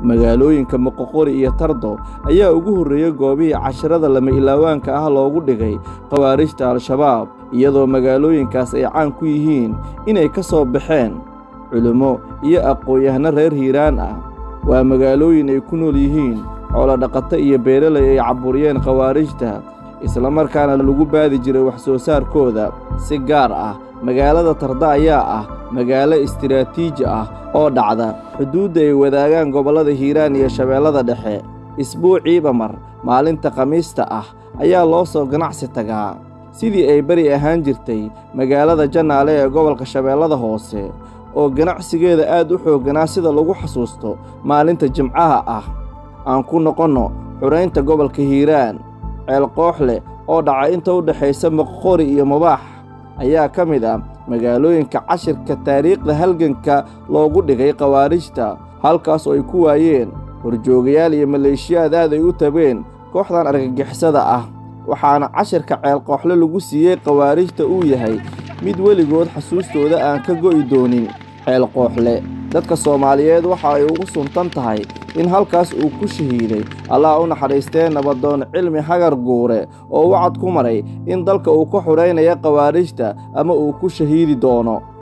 magaalooyinka moqoqori iyo tardo ayaa ugu horreeyey goobihii casharada lama ilaawaanka ah loogu dhigay khawaarijta al-shabaab iyadoo magaalooyinkaas ay caan ku yihiin inay ka soo baxeen culimmo iyo aqoon-yahano reer hiiraan ah waa magaalooyin ay ku nool yihiin xoolodhaqato iyo beeralay ay caburiyeen khawaarijta islamarkaana lagu baadi jiray wax soo saarkooda si gaar ah magaalada tarda ayaa ah magaalo istiraatiiji ah oo dhacda xuduudda ay wadaagaan gobollada hiiraan iyo shabeellada dhexe isbuuciiba mar maalinta khamiista ah ayaa loo soo ganacsi tagaa sidii ay beri ahaan jirtay magaalada jannaale ee gobolka shabeellada hoose oo ganacsigeeda aad u xoogganaa sida lagu xasuusto maalinta jimcaha ah aan ku noqonno xuraynta gobolka hiiraan ceel kooxleh oo dhaca inta u dhexaysa moqqori iyo mubaax ayaa ka mid ah magaalooyinka cashirka taariikhda halganka loogu dhigay khawaarijta halkaas oo ay ku waayeen horjoogayaal iyo maleeshiyaad aad ay u tabeen kooxdan argagixisada ah waxaana cashirka ceel kooxle lagu siiyey khawaarijta uu yahay mid weligood xasuustooda aan ka go'i doonin ceel kooxle dadka soomaaliyeed waxa ay ugu suntan tahay in halkaas uu ku shahiiday allah u naxariistee nabadoon cilmi hagar guure oo wacad ku maray in dalka uu ka xudhaynaya khawaarijta ama uu ku shahiidi doono